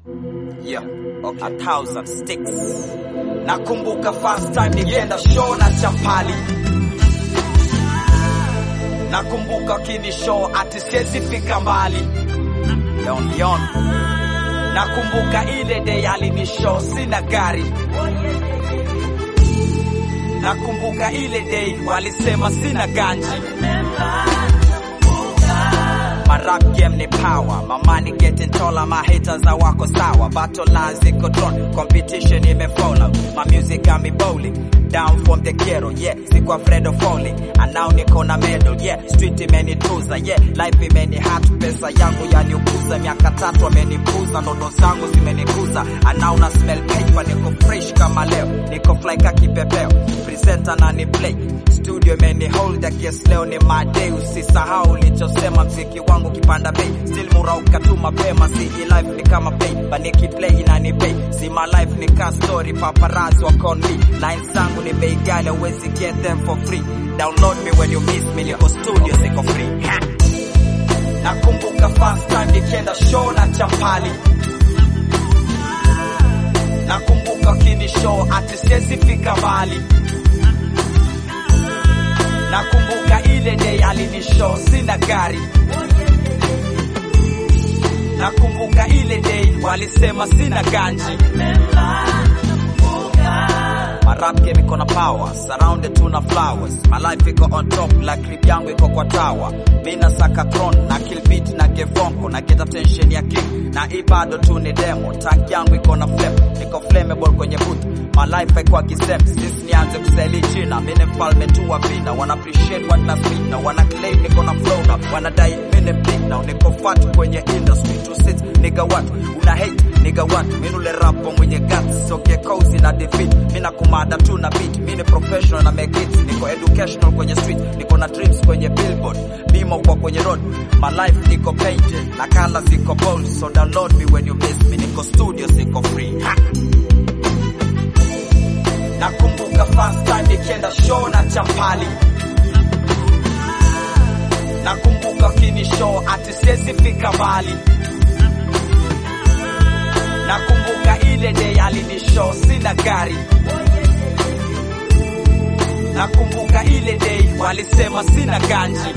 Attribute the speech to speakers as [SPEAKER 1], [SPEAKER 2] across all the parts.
[SPEAKER 1] Yeah, okay. A thousand sticks. Nakumbuka first time nikienda show na Champali. Nakumbuka kini show ati siwezi fika mbali. Yon yon. Nakumbuka ile day alini show sina gari. Nakumbuka ile day walisema sina ganji. My rap game ni power, my money getting taller, my haters are wako sawa. Battle lines ziko drawn, competition imefollow. My music got me bowling, down from the ghetto, yeah. Siku afraid of falling, and now niko na medal, yeah. Street imenituza, yeah. Life imeni hat, pesa yangu yaniukuza. Miaka tatu amenipuza, ndoto zangu zimenikuza. And now na smell paper, niko fresh kama leo. Niko fly ka kipepeo, presenter na ni play. Studio imeni hold, I guess leo ni my day. Usisahau ulichosema, mziki wangu kipanda bei. Still murauka tu mapema, si life ni kama play. Baniki play inani pay. Si my life ni ka story, paparazzi wako on me. Lines zangu ni bei ghali, huwezi get them for free. Download me when you miss me, niko studio, siko free. Ha! Nakumbuka first time nikienda show na Champali. Nakumbuka kini show ati siwezi fika mbali. Nakumbuka ile day alini show sina gari. Nakumbuka ile day walisema sina ganji. My rap game iko na power, surrounded tu na flowers. My life iko on top, like clip yangu iko kwa tower. Mi nasaka throne, na kill beat na gevonko, na get attention ya king. Na hii bado tu ni demo, tank yangu iko na flame, niko flammable kwenye boot. My life haikuwa kisem, since nianze kuseli china. Mi ni mfalme tu wa vina, wana appreciate what na speak na wana claim niko na flow na wanadai mi ni big now. Niko fat kwenye industry, to sit nigga what, una hate nigga what, mi nule rapper mwenye guts, so get cozy na defeat. Mi na kumada tu na beat, mi ni professional na make hits, niko educational kwenye street, niko na dreams kwenye billboard, bimo kwa kwenye road, my life niko painted, na colors ziko bold, so download me when you miss me, niko studio siko free. Ha! Nakumbuka first time nikienda show na Champali. Nakumbuka kini show ati siwezi fika mbali. Nakumbuka ile day alini show sina gari. Nakumbuka ile day walisema sina ganji.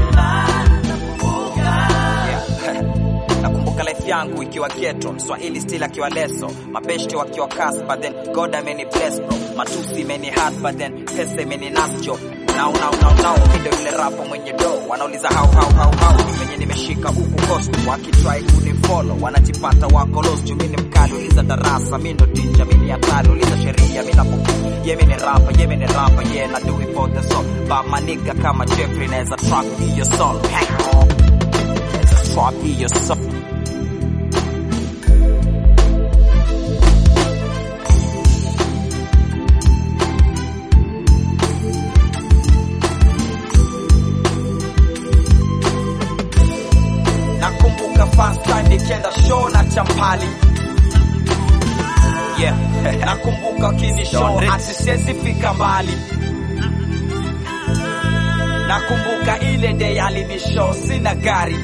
[SPEAKER 1] Yeah. Nakumbuka life yangu ikiwa ghetto, Mswahili still akiwa leso, mabeshte wakiwa kas, but then God ameni bless bro, matusi imeni hard, but then pesa imeni nasjo Now, now, now, now, mindo yule rapo mwenye do wanauliza how, how, how, how venye nimeshika huku coast wakitry kunifollow wanajipata wako lost juu mimi ni mkali uliza darasa mi ndo teacher mimi ni hatari uliza sheria mimi napo ye mimi ni rapper ye mimi ni rapper yeah na do it for the song but my nigga kama Jeffrey naweza trap hiyo song hey. naweza trap hiyo song Nakumbuka first time nikienda show na Champali. Yeah. Nakumbuka kini show ati siwezi fika mbali. Nakumbuka ile day alini show sina gari.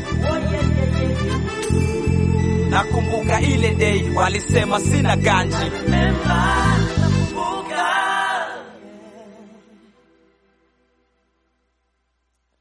[SPEAKER 1] Nakumbuka ile day walisema sina ganji.